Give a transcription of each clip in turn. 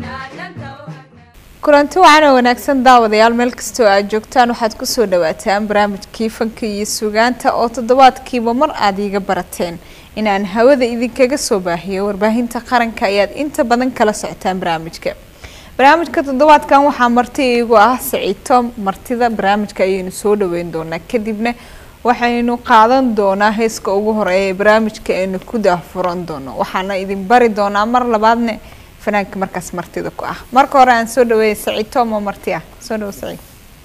kulanti wacan oo wanaagsan daawadayaal meel kastoo aad joogtaan waxaad kusoo dhawaataan barnaamijkii fanka iyo sugaanta oo toddobaadkiiba mar aada iiga barateen inaan hawada idinkaga soo baahiyo warbaahinta qaranka ayaad inta badan kala socotaan barnaamijka barnaamijka toddobaadkan waxaa marti iigu ah saciito martida barnaamijka ayaynu soo dhaweyn doonaa kadibna waxaynu qaadan doonaa heeska ugu horeeya ee barnaamijka aynu ku daafuran doono waxaana idin bari doonaa mar labaadna fanaanka markaas martida ku ah marka hore aan soo dhaweeyay saciid tomo marti ah soo dhawo saciid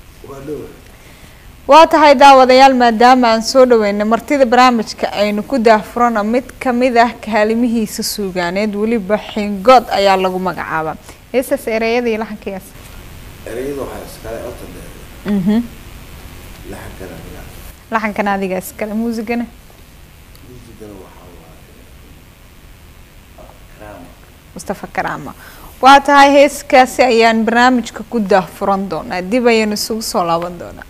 waa tahay daawadayaal maadaama aan soo dhaweyna martida barnaamijka aynu ku daafurano mid kamid ah kaalimihiisa suugaaneed weliba xingood ayaa lagu magacaabaa heesaas ereyada iyo laxankayaas ereyada waxaa iskale ota dheer mhm laxankana miyaa laxankan adiga iskale muusigana muusigana waxaa waaye karaama mustafa karaama waa tahay heeskaasi ayaan barnaamijka ku daafuran doonaa dib ayaynu isugu soo laaban doonaa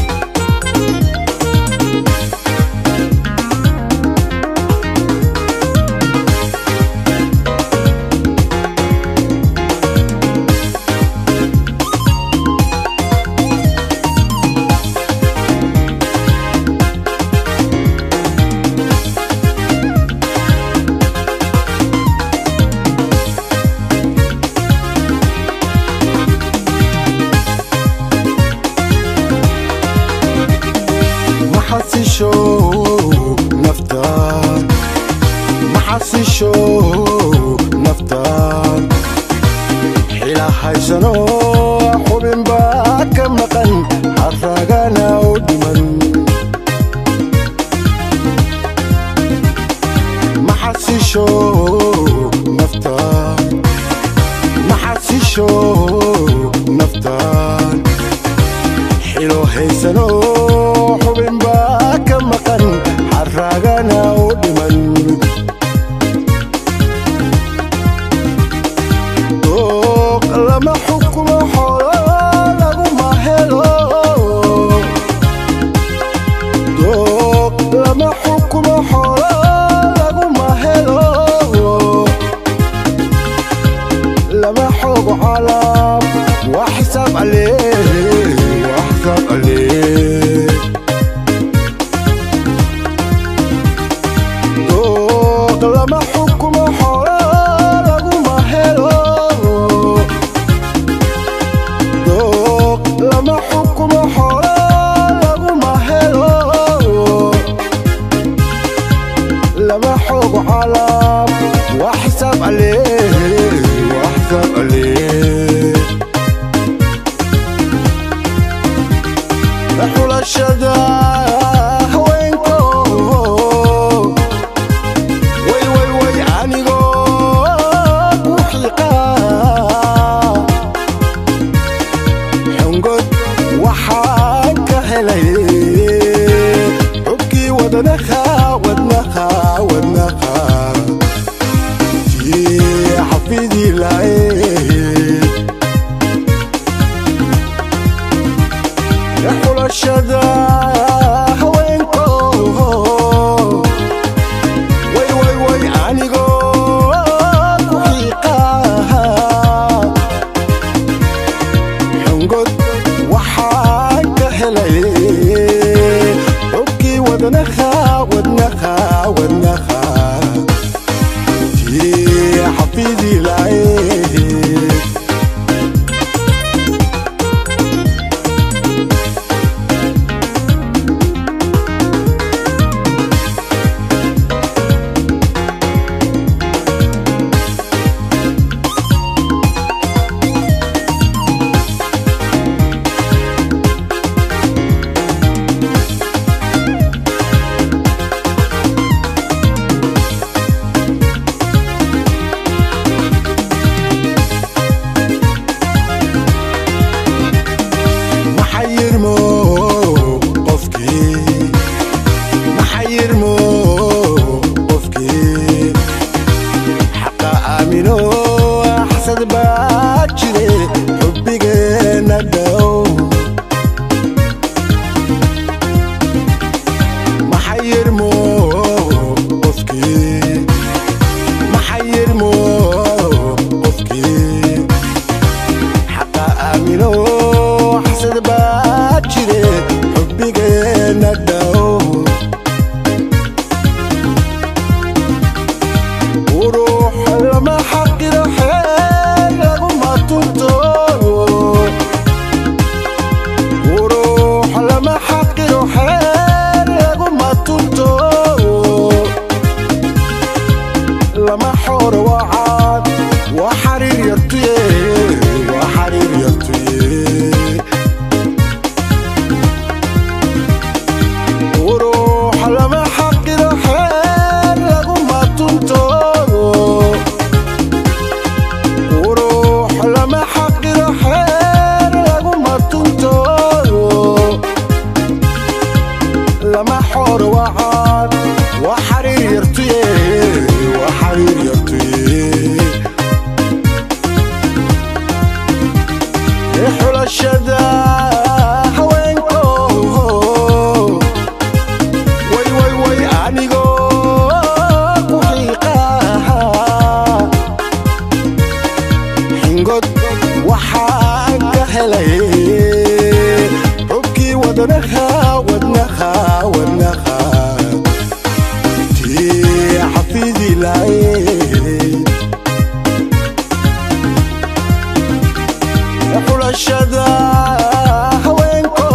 maxasisho naftaan maxasisho naftaan xila haysano xubin baa ka maqan haragana u dhiman maxasisho naftaan maxasisho naftaan xilo haysano xubin baa ka maqan xaragana u dhiman dooq lama xukumo xoolo laguma helo dooq lama xukumo xoolo laguma helo lama xogo calaam waa xisaab calee waa xisaab calee dooq lama xukumo xoolo laguma helo dooq lama xukumo xoolo laguma helo lama xogo calaam waa xisaab calee waa xisaab calee xulashada haweenko way way way anigoo ku xiiqa xungod waxaan ka helay xubkii wadnaha wadnaha wadnaha tii xafidii lahayd xulashada haweenko way way way anigoo ku xiiqa xungod waxaan ka helay xubkii wadnaha wadnaha wadnaha tii xafidii lahayd maxayirmo qofkii maxayirmo qofkii xaqa aamino xasad baa jire xubbigeena dhow maxayirmo qofkii maxayirmo qofkii ee xulashada haweenko way way way anigoo ku xiiqaha xingod waxaan ka helay xubkii wadnaha wadnaha wadnaha tii xafidi lahayd xulashada haweenko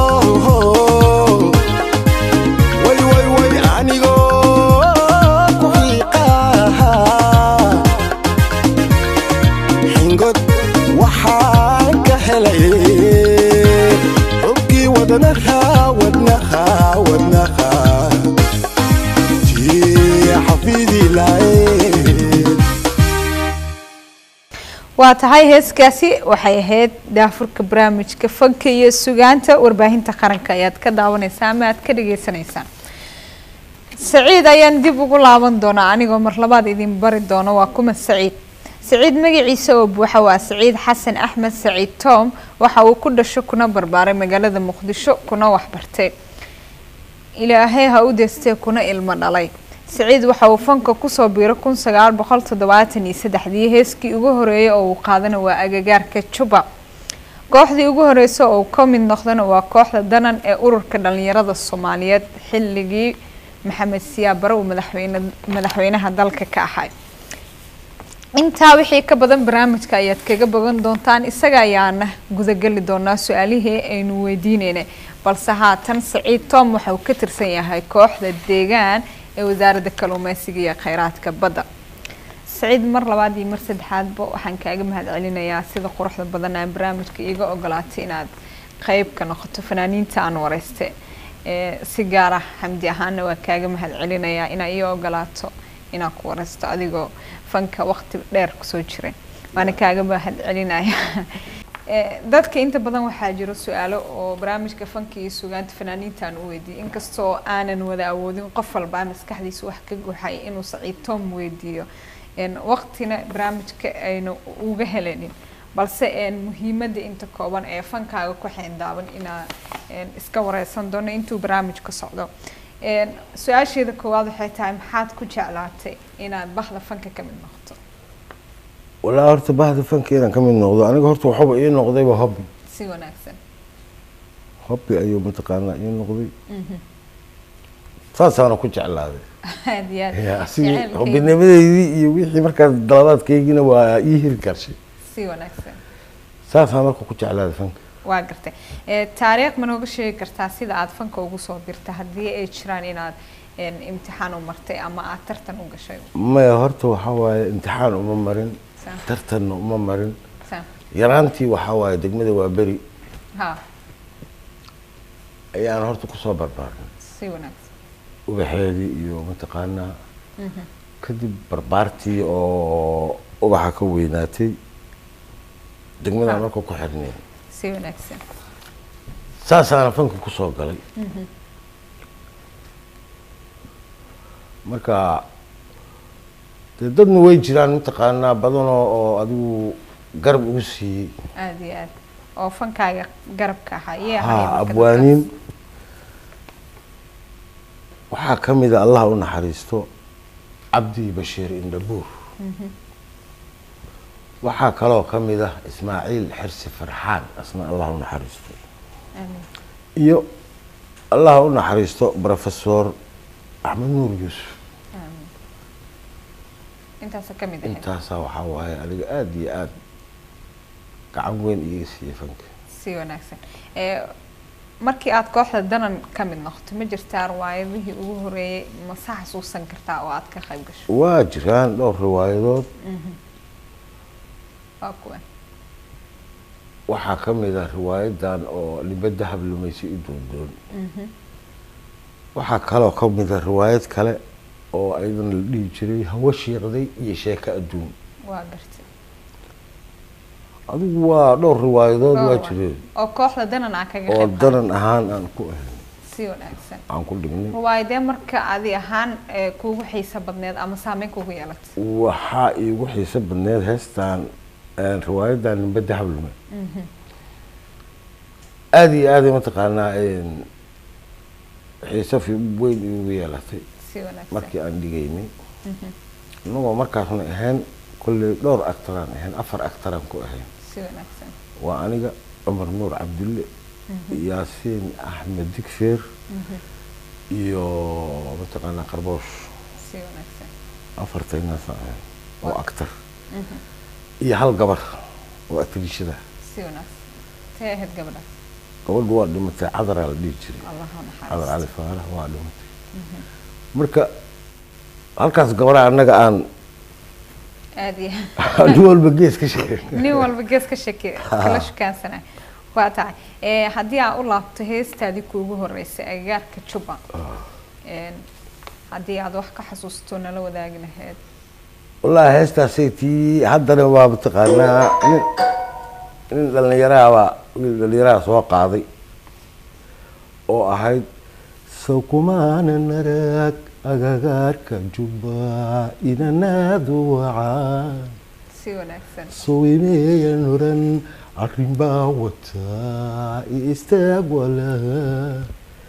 way way way anigoo ku xiiqaha xingod waxaan ka helay xubkii wadnaha wadnaha wadnaha tii xafidi lahayd waa tahay heeskaasi waxay ahayd daafurka barnaamijka fanka iyo sugaanta warbaahinta qaranka ayaad ka daawanaysaa ama aad ka dhagaysanaysaan saciid ayaan dib ugu laaban doonaa anigoo mar labaad idin bari doono waa kuma saciid saciid magaciisa oo buuxa waa saciid xasan axmed saciid tom waxa uu ku dhasho kuna barbaaray magaalada muqdisho kuna waxbartay ilaahay ha u deestee kuna ilmo dhalay saciid waxa uu fanka kusoo biiro kun sagaal boqol toddobaatan iyo saddexdii heeskii ugu horeeyay oo uu qaadana waa agagaarka juba kooxdii ugu horeysa oo uu ka mid noqdana waa kooxda danan ee ururka dhalinyarada soomaaliyeed xilligii maxamed siyaabare uu madaxweyne madaxweynaha dalka ka ahay intaa wixii ka badan barnaamijka ayaad kaga bogan doontaan isaga ayaana gudageli doonaa su-aalihii aynu weydiineynay balse haatan saciid tom waxa uu ka tirsan yahay kooxda deegaan ee wasaaradda kalluumeysiga iyo kheyraadka badda saciid mar labaad iyo mar saddexaadba waxaan kaaga mahad celinayaa sida quruxda badan aan barnaamijka iiga ogolaatay inaad qeyb ka noqoto fanaaniinta aan wareyste si gaar ah xamdi ahaana waa kaaga mahad celinayaa inaa ii ogolaato inaa ku wareysto adigoo fanka waqti dheer kusoo jiray waana kaaga mahad celinaya dadka inta badan waxaa jiro su-aalo oo barnaamijka fanka iyo sugaanta fanaaniintaan u weydiiyay inkastoo aanan wada awoodin qof walbaa maskaxdiisa wax ka guxay inuu saciid tom weydiiyo waqtina barnaamijka ayna uga helanin balse muhiimadda inta kooban ee fankaaga ku xeendaaban inaa iska wareysan doono intuu barnaamijka socdo su-aasheeda koowaad waxay tahay maxaad ku jeclaatay inaad bahda fanka ka mid noqoto walaa horta bahda fanka inaan ka mid noqdo aniga horta waxaba ii noqdayba hobby si wanaagsan hobby ayuu mataqaanaa ii noqday saasaana ku jeclaaday aad iyo aad Ya, si Jaceylkayga. hobbinimadeydii iyo wixii markaas dalabaadkaygina waa ii hiri karshay si wanaagsan saasaan marka ku jeclaaday fanka waa gartay Eh, taariikh ma nooga sheegi kartaa sida aad fanka ugu soo birta haddii ay jiraan inaad een, imtixaan u martay ama aad tartan u gashay maya horta waxaa waaye imtixaan uma marin Sa- tartanna uma marin sa- yaraantii waxaa waaye degmada waa beri ha ayaan horta kusoo barbaarnay si wanaagsan ubaxeedii iyo mataqaanaa kadib barbaartii oo ubaxa ka weynaatay degmadaan Ah. marka ku xirnay si wanaagsan saasaana fanka kusoo galay marka dee dadna way jiraan mataqaanaa badanoo oo adigu garab ugu siiyey aada iyo aad oo fankaaga garabka ahaa yee ahay ha marka abwaaniin waxaa ka mid a allah u naxariisto cabdi bashiir indhabuur waxaa kaloo ka mid ah ismaaciil xirsi farxaan asna allah u naxariisto dadkaas? Amiin. iyo allah u naxariisto professor axmed nuur yuusuf Amiin. intaasa ka mid ahayd intaasaa waxaa waaye aniga aada iyo aada gacan weyn iga siiyey fanka si wanaagsan Eh, markii aad kooxda danan ka mid noqoto ma jirtaa riwaayadihii ugu horeeyay ma sa xasuusan kartaa oo aad ka qayb gasho waa jiraan dhowr riwaayadood waa kuwa waxaa ka mid ah riwaayadan oo libadda hablumaysi u doondoon waxaa kaloo ka mid ah riwaayad kale oo ayadana la dhihi jiray hawo shiiqday iyo sheeko adduun waa gartay adigu waa dhowr riwaayadood waa Dhowr jireen oo kooxda danan aan kaga oo qayb qaadan. danan ahaan aan ku ahayn si wanaagsan aan ku dhignay riwaayadee marka adi ahaan eh, kuugu xiisa badneed ama saameyn kuugu yeelatay waxaa iigu xiiso badneed heestan een, riwaayadan libadda hablume aada iyo aaday mataqaanaa xiise fi weyn igu yeelatay si wanaagsan markii aan dhigaynay inagoo markaasna ahayn kolley dhowr actaraan ahayn afar actaraan ku ahayn si wanaagsan waa aniga cumar nuur cabdulle yaasiin axmed digfeer iyo mataqaanaa qarboosh si wanaagsan afartaynaasa ahayn oo actar iyo hal gabar oo atriishada si wanaagsan tee ahayd gabadhaas gabadhu waa dhimatay cadaraa la dhihi jiray allahu cadar naxariisto cali faarax waa dhimatay marka halkaas gabadha annaga aan aada iyo nin walba gees ka sheegay nin walba gees ka shaki kala shukaansana waa tahay Eh, haddii aan u laabto heestaadii kuugu horeysay agagaarka juba Een, haddii aad wax ka xasuusto nala wadaagi lahayd wallaahi heestaasay tii haddana waa mataqaanaa nin nin dhallinyarahabaa wiil dhallinyaraha soo qaaday oo ahayd sawkumaana narag agagaarka jubba inanaadu wacaa si wanaagsan sowimeeya nuran arrin baa wataa i istaag walaha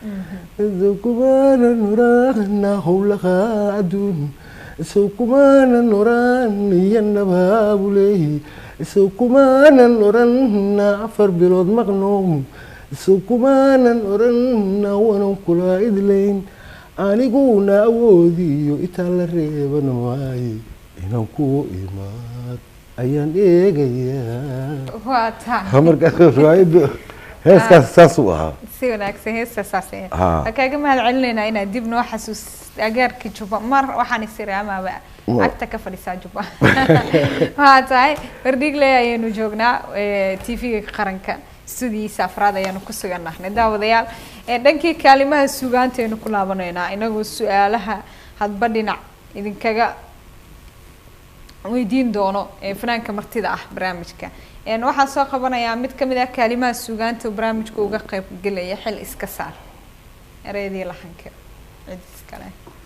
sawkumaana nurana howlaha adduun sawkumaana nuran iyo nabaabuley sawkumaanan oranna afar bilood maqnoom sawkumaanan oranna wanan kula idlayn aniguna awoodiyo itaa la reeban waaye inaan ku imaad ayaan eegayaa waa tahay markaas riwaayadda heeskaas saas uu ahaa si wanaagsan heesta saas ahayd Haa. waxaan kaaga mahad celinaynaa inaad dib noo xasuus agaarka juba mar waxaan isiri amaaba Ma- agta ka fadhisaa juba waa tahay bardhigley ayaynu joognaa t v-ga qaranka studiyiisa afraad ayaanu ku sugan nahnay daawadayaal ee dhankii kaalimaha sugaantaynu ku laabanaynaa inagoo su-aalaha hadba dhinac idinkaga weydiin doono ee fanaanka martida ah barnaamijka Een, waxaan soo qabanayaa mid ka mid ah kaalimaha suugaanta uu barnaamijka uga qayb gelaya xil iska saar ereyadii lahanka cid iskale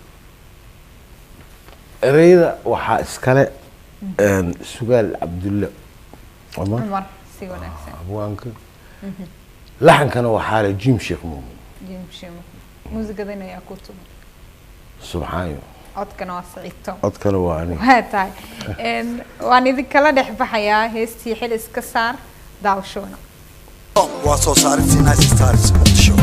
ereyada waxaa iskale sugaal cabdulle cumar cumar si wanaagsan abwaanka laxankana waxaa le jim sheekh muumin jim shimo muusigadan ayaa ku tuman subxaanyo codkana waa saciid tom codkana waa aniga waa tahay Een, waan idinkala dhex baxayaa heestii xil iska saar daawashoona waa soo saarintii nice stars muqdisho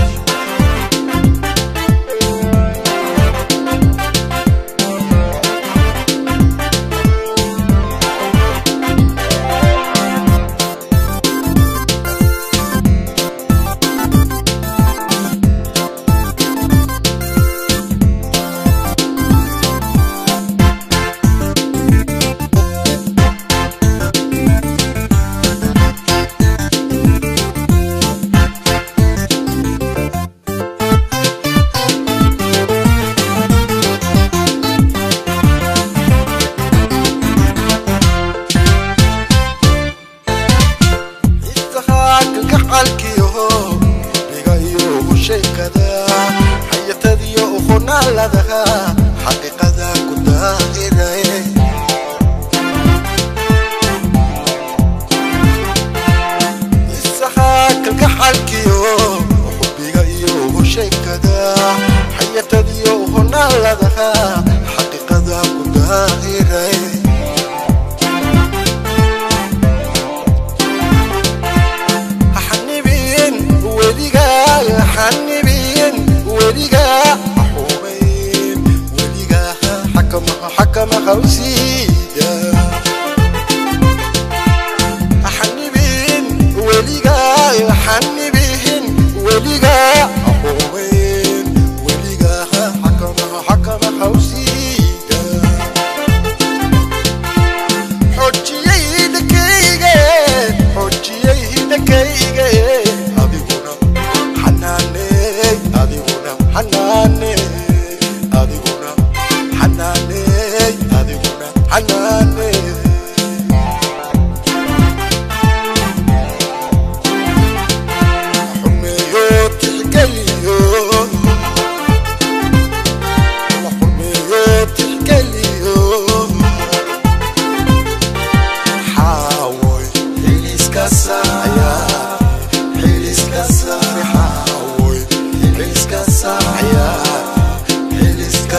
istahaaqilka xalkiyo dhigayo u sheekada xayatadiyo uqonaaladaha xaqiiqada ku daahiraye istahaaqilka xalkiyo xubbiga iyo u sheekada xayatadiyo uqonaaladaha xaqiiqada ku daahiraye حنبين وليقا حنبين وليقا حومين وليقا حكم حكم خوسيدا حنبين وليقا حنبين وليقا حومين وليقا حكم حكم خوسيدا xojiyaydankayga xojiyaydankayga adiguna xanaaney adiguna xanaaney adiguna xanaaney adiguna xanaaney xumeeyo tixgeliyo xumeeyo tixgeliyo xaawoy xiliska saaya xiliska saaya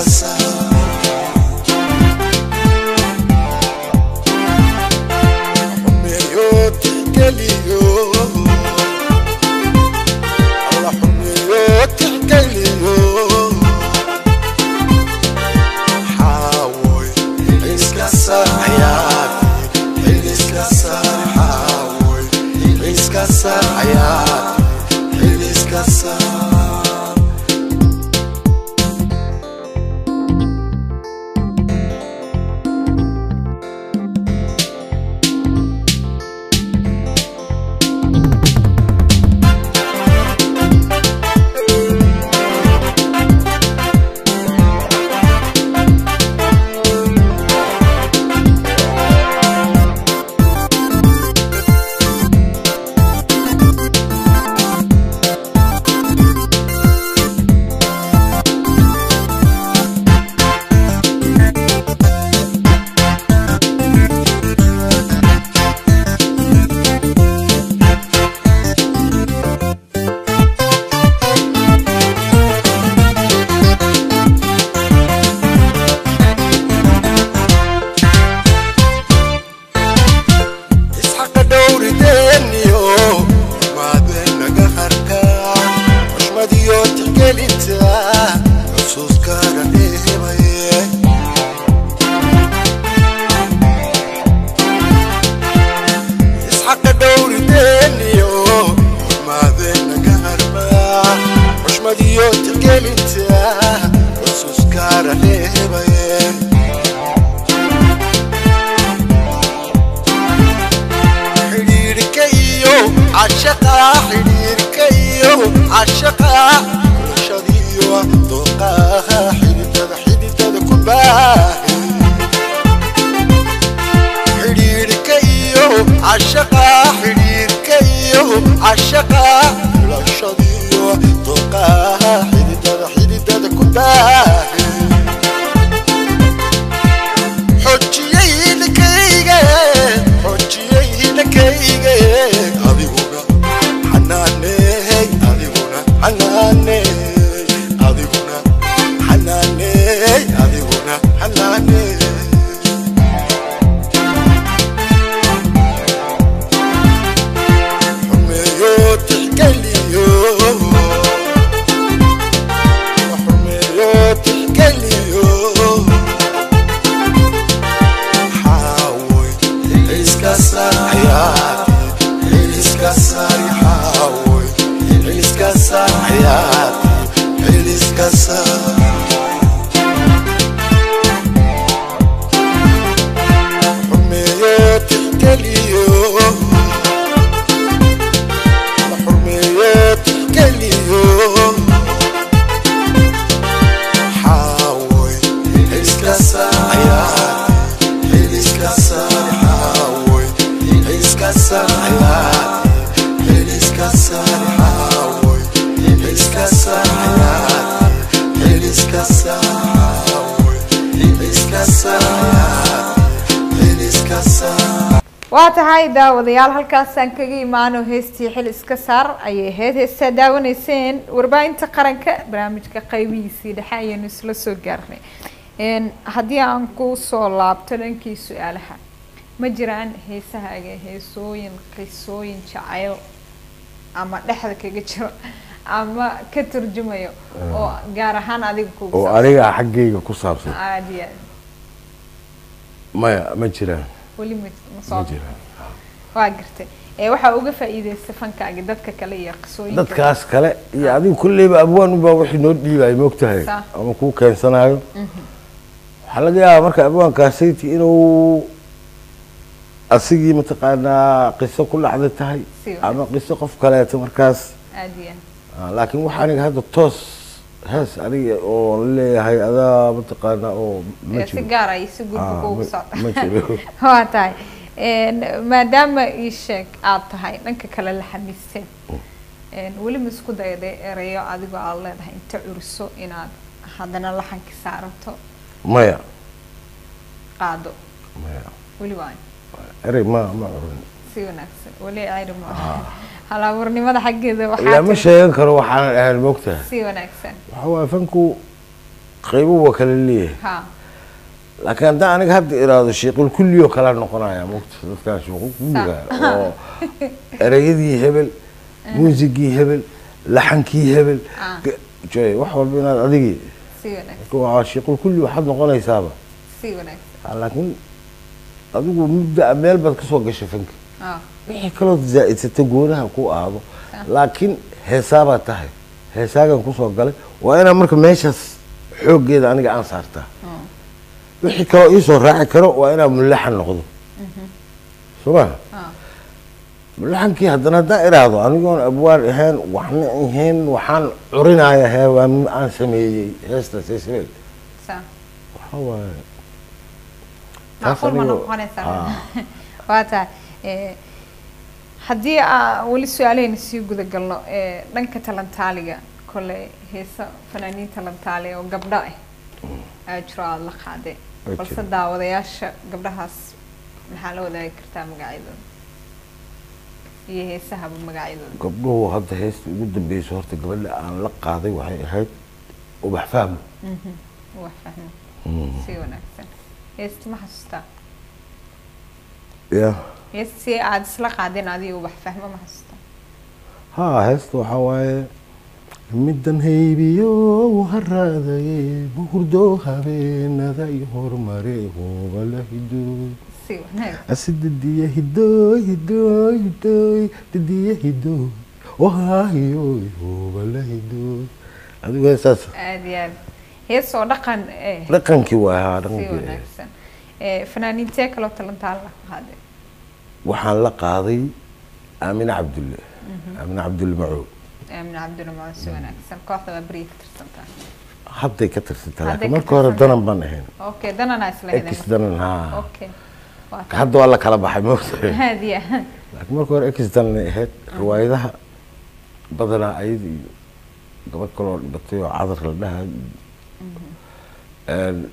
waa tahay daawadayaal halkaasaan kaga imaano heestii xil iska saar ayay ahayd heestaa daawanayseen warbaahinta qaranka barnaamijka qaybihiisii dhexe ayaanu isla soo gaarnay haddii aan ku soo laabto dhankii su-aalaha ma jiraan heesahaaga heesooyin qisooyin jacayl ama dhexda kaga jiro ama ka turjumayo oo gaar ahaan adiga kugu oo aniga xaggayga ku saabsan aad iyo aad maya ma jiraan weli ma ma ma soo jiraan waa gartay ee waxaa uga faa'iidaysta fankaaga dadka kale iyo qisooyinka dadkaas kale iyo adiga kulleyba abwaan unbaa wixii noo dhiibaya moogtahay Sa. ama kuu keensanayo waxaa laga yaabaa marka abwaankaasaytii inuu asigii mataqaanaa qiso ku dhacda tahay Si wanaagsan. ama qiso qof kaleeto markaas aad iyo aad Ah, laakiin waxa aniga hadda toos hees aniga oo leeyahay adaa mataqaanaa oo ma ee si jiro gaar ay si gudba Ah, kuugu ma- socda ma jiro waa tahay Een, maadaama ii sheeg aad tahay dhanka kale la xamiisteen Een, weli ma isku dayday erayo adigoo aad leedahay inta curiso inaad haddana laxanki saarato maya qaado maya weli waa erey ma ma oran si wanaagsan weli cayri ma halabuurnimada xaggeeda lama waxaa tiri sheegan karo waxaanan ahayn moogtahay si wanaagsan waxa waaye fanku qaybo waa kala leeyahay ha laakiin haddaan aniga hadda iraado sheequl kulli oo kalaa noqonaya mugta dadkaan sheequl kulliga oo ereyadii hebel muusigii hebel laxankii hebel Ah. ge- joy wax walba inaad adigii si wanaagsan waa sheequl kulli waxaad noqonaysaaba si wanaagsan Ah, laakiin adigu mudda meel baad kasoo gashay fanka ah wixii kaloo zaa'idsata goonaha ku aado laakiin heesaabaad tahay heesaagan kusoo galay waa inaa marka meeshaas xooggeeda aniga aan saartaa mm. wixii kaloo iisoo raaci karo waa inaa mulaxan noqdo soo ma ah mulaxankii haddana haddaan iraahdo anigoon abwaar ahayn waxna ahayn waxaan curinaya hee waa m- aan sameeyey heestaas heesabeel sa waxaa waaye macquul ma aniga- noqonaysaa Ah. waa tahay eh, haddii aa weli su-aalahayna sii guda galno eh, dhanka talantaaliga kole heesa fanaaniin talantaali oo gabdho ah aa jiro aada la qaade Way balse jiraan. daawadayaasha gabdhahaas maxaa la wadaagi kartaa magacyadooda iyo heesahaba magacyadooda gabdhuhu hadda heesta ugu dambeysa horta gabadha aan la qaaday waxay ahayd ubax fahmo wax fahmo si wanaagsan heesta ma xasuustaa ya heesta si aada isla qaadeen adiga wax fahmo ma xasuustaa haa heesta waxaa waaye middan haybiyo haraadaye buhurdo habeenada i hormare hoobala hidoy si wanaagsan asi didiya hidoy hidoy hidoy didiya hidoy wahaahiyoy hoobala hidoy adigu heestaas aada iyo aad hees oo dhaqan eh dhaqankii waa haa si dhaqankii wanaagsan Eh, fanaaniintee kaloo talantaal la qaade waxaan la qaaday aamine cabdulle aamine cabdulle macow aamin cabdiramaan si wanaagsan kooxda waa beriya ka tirsantaa hadday ka tirsantaa Hadday laakiin ka marka hore tirsantaa. danan baan ahayn okay danana isla ex danan haa okay waa hadda waa la kala baxay moogtahay aada iyo aad laakiin marka hore ex danan ahayd riwaayadaha badanaa ayada iyo gabadh kaloo dhibatay oo cadar la dhahay iyo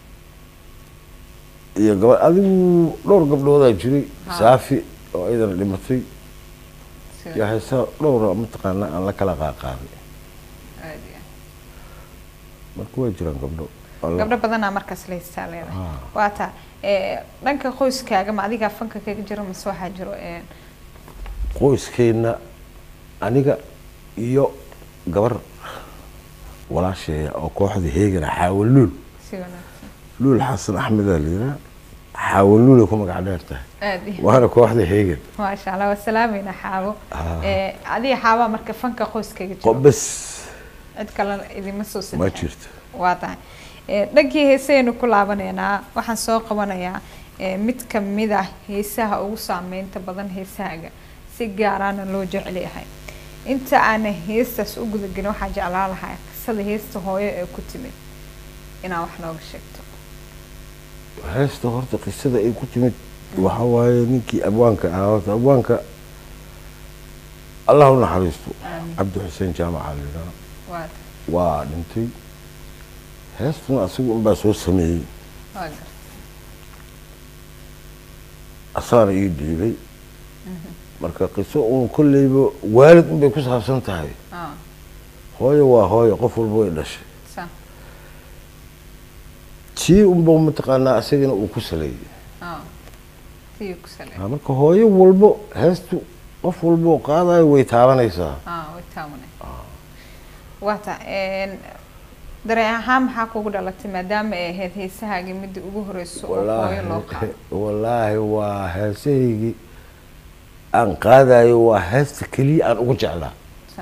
iyo gabadh adigu dhowr gabdhoodaa jiray Ha. saafi oo ayadana dhimatay si iyo heesaa dhowra mataqaana aan la kala qaaqaaday aada iyo aad marka waa jiraan gabdho oo la- gabdho badanaa markaas la haystaa leedahay Ah. waa taa Eh, dhanka qoyskaaga ma adigaa fanka kaga jiro mase waxaa jiro eh, qoyskeena aniga iyo gabar walaasheeya oo kooxda heegana xaawal luul si wanaagsan luul xasan axmedaa layidhaha xaawal luulay ku magac dheer tahay aada iyo waana kooxda heegan maasha allah waa salaamayna xaabo Ah. Eh, adiga xaabaa marka fanka qoyskaga jiro qobas cid kale idima soo ma sadexin jirto waa tahay Eh, dhankii heesaynu ku laabanaynaa waxaan soo qabanayaa eh, mid kamid ah heesaha ugu saameynta badan heesahaaga si gaaraana loo jecel yahay inta aana heestaas u gudagelin waxaa jeclaan lahaa qisada heesta hooyo ee ku timid inaa wax nooga sheegto heesta horta qisada ay ku timid waxa waaye ninkii abwaanka ahaa horta abwaanka allah u naxariisto Aamin. cabdi xuseen jaamaca layidhaha waa tahay waa dhintay heestuna asigu unbaa soo sameeyey waa garta asaana ii dhiibay marka qiso uun kolleyba waalid unbay ku saabsan tahay ah hooyo waa hooyo qof walba way dhashay sa tii unba mataqaanaa asagana uu ku saleeyey ah tii ku sale Ah, marka hooyo walbo heestu qof walba oo qaadayo way taabanaysaa ah way taabanay waa ta dareen ahaan maxaa kugu dhalatay maadaama ay ahayd heesahaagii midda ugu horeyso oo hooyo loo qaado wallaahi waa heesahaygii aan qaadayo waa heesta keliya aan ugu jeclaa Sa-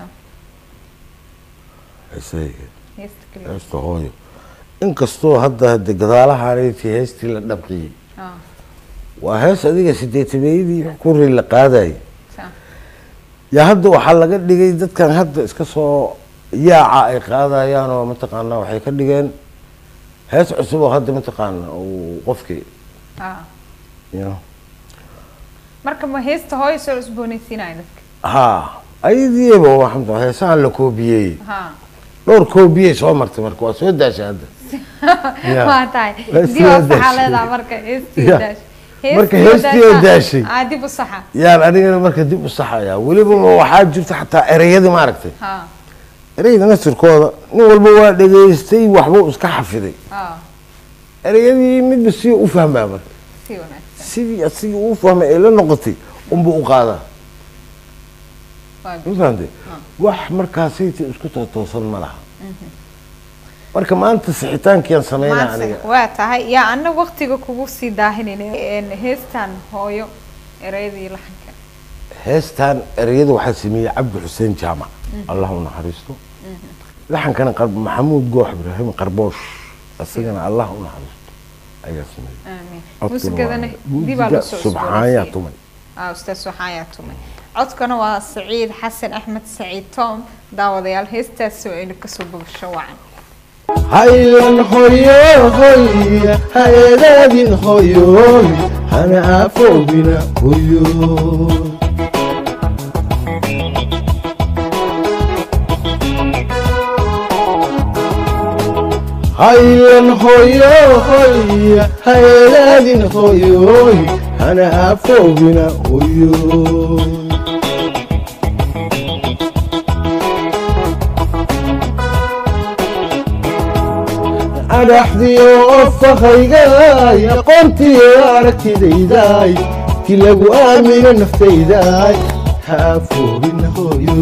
heesahayga heesta keliya heesta hooyo inkastoo hadda hade gadaalahaanayti heestii la dhabqiyey ah waa hees adiga sideetameeyadii kuri la qaadayay sa- yaa hadda waxaa laga dhigay dadkan hadda iska soo yaaca ay qaadayaan oo mataqaanaa waxay ka dhigeen hees cusub oo hadda mataqaana uu qofkii ah you know, marka ma heesta hooyo soo cusboonaysiinaya dadka haa ayadiiba waxaa heesahan la koobiyey ha dhowr koobiyey soo martay marka waa soo daashay hadda Ya. waa tahay Waa dib oo soo saxaa daashay. leedaha marka heestii Ya. oo daash Marka heestii oo daashay. ah dib u saxa yaan anigana marka dib u saxayaa weliba waxaa jirta xataa ereyadii maaragtay ha ereyda nasirkooda nin walba waa dhegaystay waxbuu iska xafiday ah ereyadii midba si u fahmaa marka si wanaagsan sidii asigii uu fahmay ee la noqotay unbuu u qaadaa waa ma fahamtay wax markaasayta isku tootoosan ma laha marka maanta sixitaankiyaan sameynaa aniga maanta waa tahay yaa ana waqtiga kugu sii daahinayna een, heestan hooyo ereyadii laxanka heestan ereyada waxaa sameeyey cabdi xuseen jaamac allah u naxariisto laxankana qar- maxamuud goox ibraahim qarboosh isagana allah u naxariisto ayaa sameeyey aamin Codkuna muusigadana waa- dibaa muusiga lasoo subxaanya isbooraysiiyey. tumay ah ustaad suxaaya tumay codkana waa saciid xasan axmed saciid tom daawadayaal heestaasi oo aynu kasoo bogasho wacan haylan hoyo hoy haedaadin hoyoy hana afoobina hoyo haylan hoyo hoy haedaadin hoyoy hana afoobina hoyo adhaxdiyo ofahaygaay aqoontiyo aragtidaydaay ti lagu aamino naftaydaay ha afoogin hooyo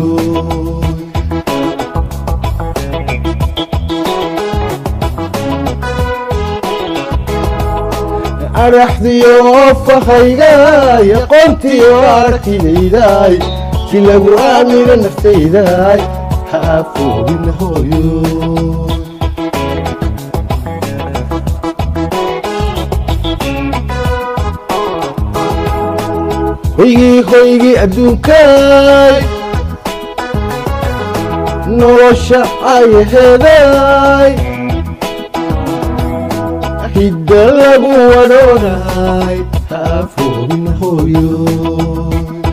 adhaxdiyo ofahaygaay aqoontiyo aragtidaydaay ti lagu aamino naftaydaay ha afoogin hooyo hoygii hoygii adduunkaay nolosha ayaheedaay hidda lagu wadhoonaay haafoogin hooyo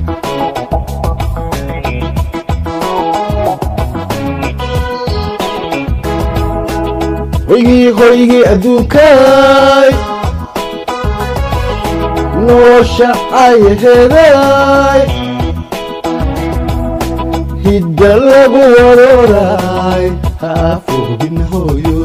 hoygii hoygii adduunkaay nolosha ayaheedaay hidda lagu wadhoonaay haafoogin hooyo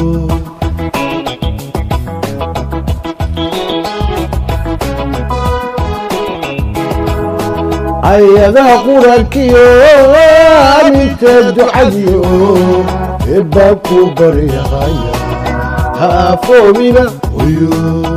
ayadaha quraankiyo aminta ducadiyo ebbaa ku baryahaya haafoomina hoyo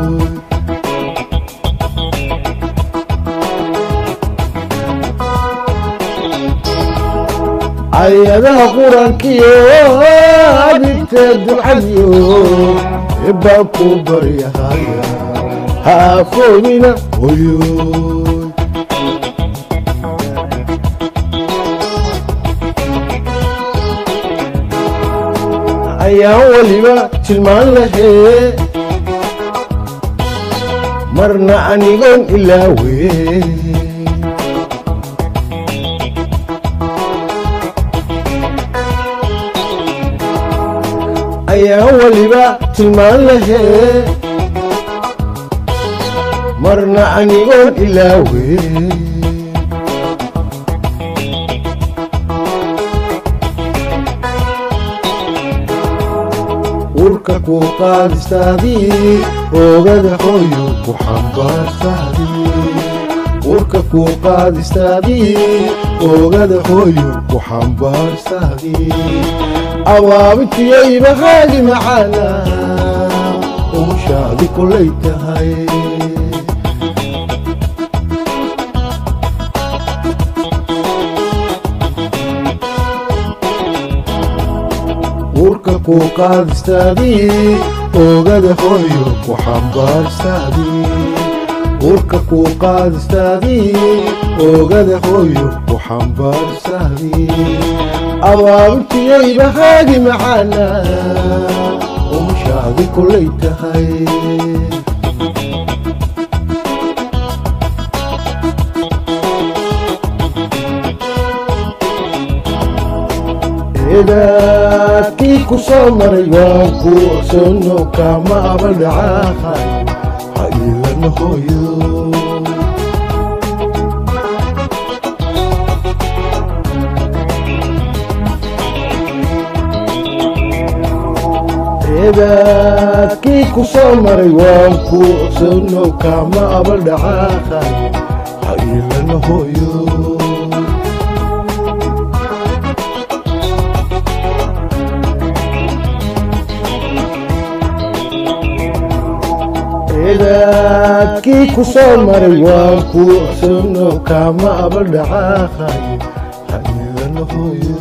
ayadaha quraankiyo aminta ducadiyo ebbaa ku baryahaya haafoomina hoyo ayaan weliba tilmaan lahee marna anigoon ilaawe ayaan weliba tilmaan lahee marna anigoon ilaawe urka ku qaadistaadii oogada hooyo ku xambaartaadii urka ku qaadistaadii oogada hooyo ku xambaartaadii abaabintiyayba haagi macaana umushaadi kolay tahay urka ku qaadistaadii oogada hooyo ku xambaarstaadii urka ku qaadistaadii oogada hooyo ku xambaarstaadii abaabintiyayba haagi macaana umushaadi kolay tahay eedaadkii ku soo maray waan ku osono kama abaldhacaahay ha iilana hooyo eedaadkii ku soo maray waan ku ogsono kaama aba dhaqaaqay ha iilana hooyo eedaadkii ku soo maray waan ku ogsono kaama aba dhaqaaqay ha iilana hooyo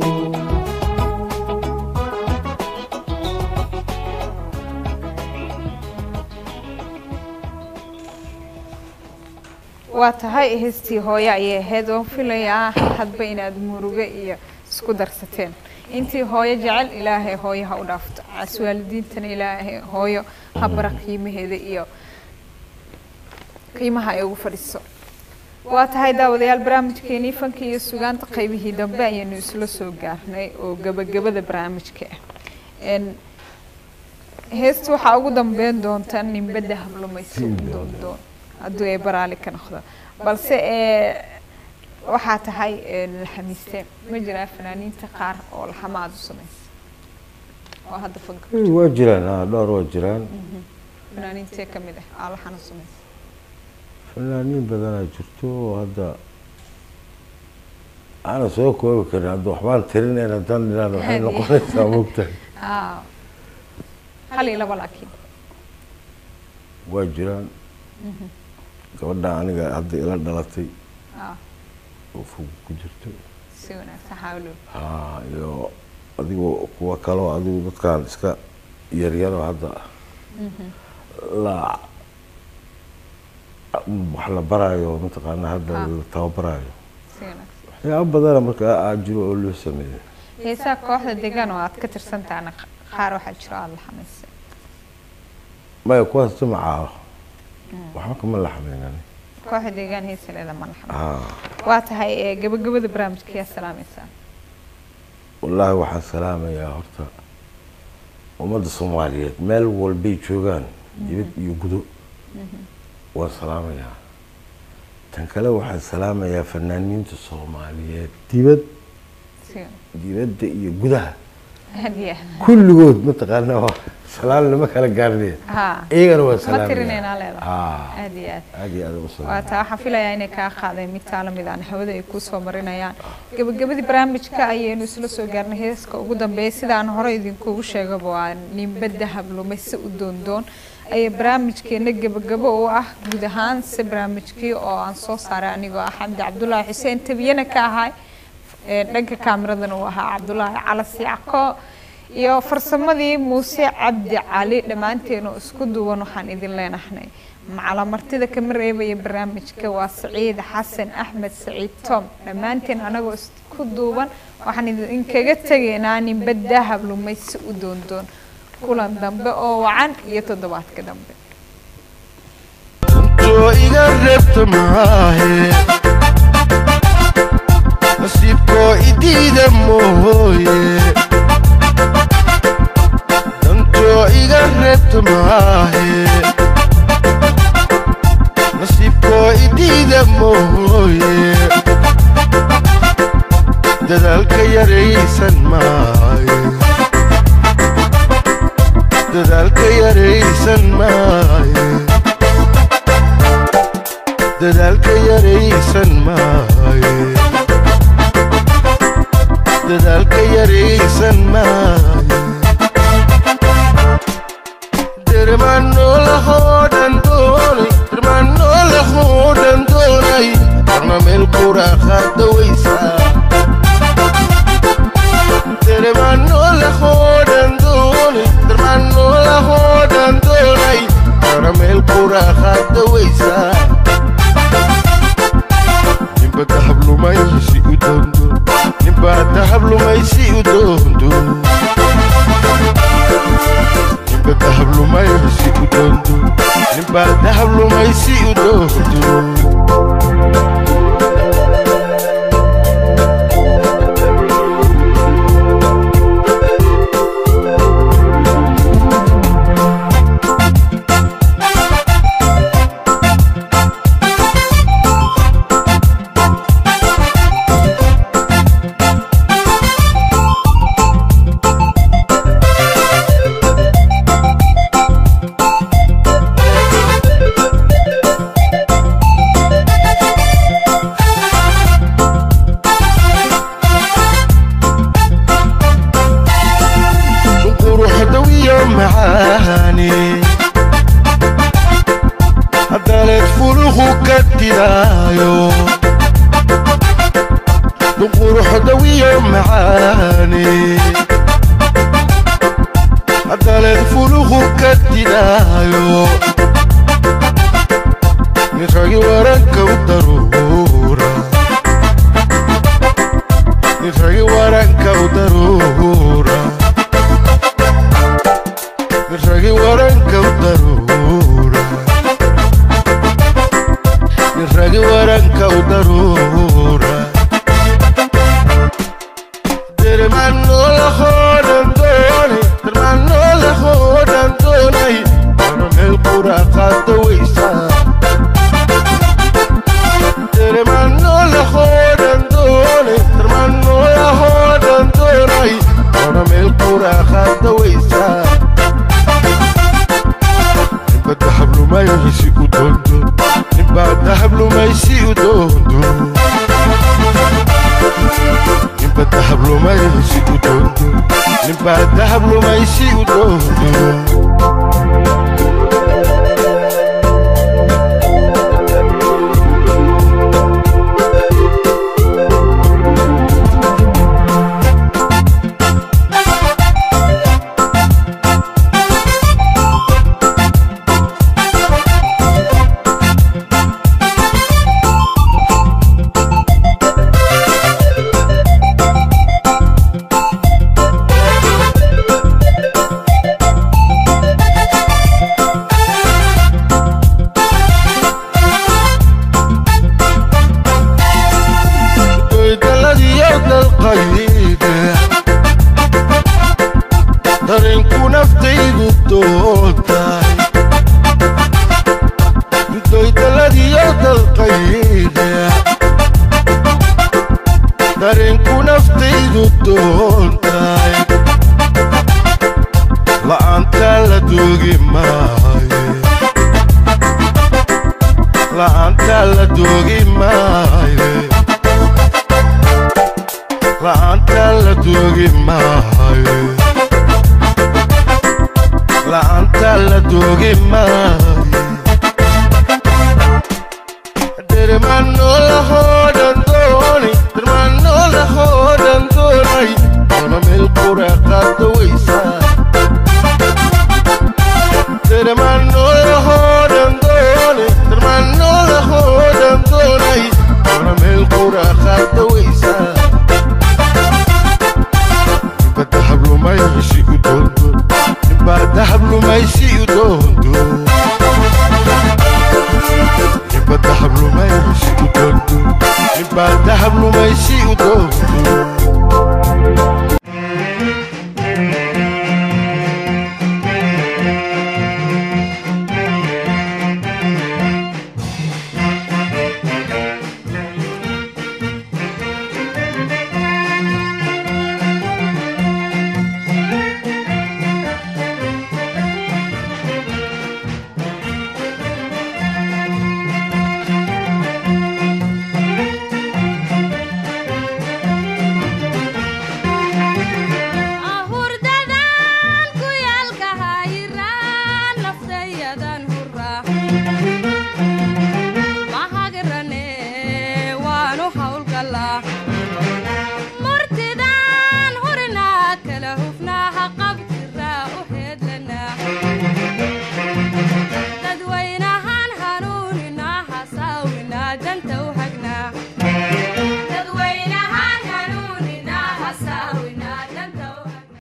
waa tahay heestii hooyo ayay ahayd oo filayaa hadba inaad murugo iyo isku darsateen intii hooyo jecel ilaahay hooyo ha u dhaafto cas waalidiintana ilaahay hooyo ha bara qiimaheeda iyo qiimaha ay ugu fadhiso waa tahay daawadayaal barnaamijkeenii fanka iyo sugaanta qaybihii dambe ayaynu isla soo gaarnay oo gabagabada barnaamijka ah Een, heesta waxaa ugu dambeyn doonta ninbada hablumaysi u doondoon hadduu ay baraali ka noqdo balse ee waxaa tahay ee, laxamiiste ma jiraa fanaaniinta qaar oo laxama aada u samaysa oo hadda fanka waa jiraan haa dhowr waa jiraan fanaaniintee ka mid ah aa laxan u samaysa fanaaniin badanaa jirto oo hadda aana soo koobi karin hadda waxbaan tirinayn haddaan dhinaan waxay Haddii. noqonaysaa mogtahay aa hal iyo laba laakiin waa jiraan gabadha aniga hadda ila dhalatay aa oo fog ku jirto si wanaagsan xawlo haa iyo adigo kuwa kaloo adigu dadkan iska yaryaroo hadda la wax la baraayo mataqaana hadda Ah. la tababarayo si wanaagsan waxyaaba badana marka aa jiro oo loo sameeyo heesaa kooxda deegaan oo aad ka tirsantaana qaar waxaa jiro aada laxamaysay maya kuwaas jimacaa waxba kama laxmaynan kooxda deegaan heesaleeda ma laxamay haa waa tahay ee gabagabada barnaamijka yaa salaamaysaa wallaahi waxaan salaamayaa horta ummadda soomaaliyeed meel walbay joogaan dibad iyo gudo waan salaamayaa tan kale waxaan salaamayaa fanaaniinta soomaaliyeed dibad si dibadda iyo gudaha hadiya kulligood mataqaana waa salaan lama kala gaarnaya haa iyagana waa ma salaamaya tirineynaa leedahay haa aad iyo aad aad iyo aad u waa salaam taa waxaan filayaa inay kaa qaadeen mid taa lamid aan hawada ay kusoo marinayaan gabagabadii barnaamijka ayaynu isla soo gaarnay heeska ugu dambeeya sidaan hore idinkugu sheegaba waa ninbada hablumayse u doondoon ayaa barnaamijkeena gabagabo u ah guud ahaan se barnaamijkii oo aan soo saaray anigoo ah xamdi cabdulaahi xuseen tabiyana ka ahay ee dhanka kaamiradan uu ahaa cabdulaahi calasi cako iyo farsamadii muuse cabdi cali dhammaanteenu isku duwan waxaan idin leenahnay macalamartida kama reebaya barnaamijka waa saciid xasan axmed saciid tom dhammaanteen anagoo isku duuban waxaan idinkaga tegaynaa ninba dahab lumaysi u doondoon kulan dambe oo wacan iyo toddobaadka dambe oo iga reebta maahe nasiibkoo idiida mooye dantoo iga reebta maahe nasiibkoo idiida mooye dadaalka yaraysan maaye dadaalka yaraysan maaye dadaalka yaraysan maaye dadaalka yaraysan maaye dermanolahoo dhan doonay dermanolahoo dhan doonay darna meel quraaqaada weysaa dermanolahoo dhan doonay dermanolahoo dhan doonay darna meel quraaqaada weysaa nimba dahab lumaysi u doondo nimba dahab lumaysi u doondo nimba dahab lumaysi u doondo nimba dahab lumaysi u doondo macaane haddaleed fuluhu ka didaayo nin ragi waranka u daruura nin ragi waranka u daruura nin ragi waranka u daruura nin ragi waranka u daruura dermano la jodan doonay dermano la jodan doonay ana meel qura qaada weysa dermano la jodan doonay dermano la jodan doonay ana meel qura qaada weysa ninba dahab lumaysi u doondo ninba dahab lumaysi u doondo ninba dahab lumaysi u doondo ninba dahab lumaysi u doondo doydaladiyo dalqayde darinku naftaydu doontahay doydaladiyo dalqayde darinku naftaydu doontahay la'aanta la doogi maaye la'aanta la doogi maaye la'aanta la doogi maayo la'aanta la doogi maayo dermano la hoodan doonay dermano la hoodan doonay ona meel qura qaada weysa dermano la hoodan doonay dermano la hoodan doonay ona meel qura qaada weysa ninba dahab lumaysi u doondo ninba dahab lumaysi u doondo ninba dahab lumaysi u doondo ninba dahab lumaysi u doondo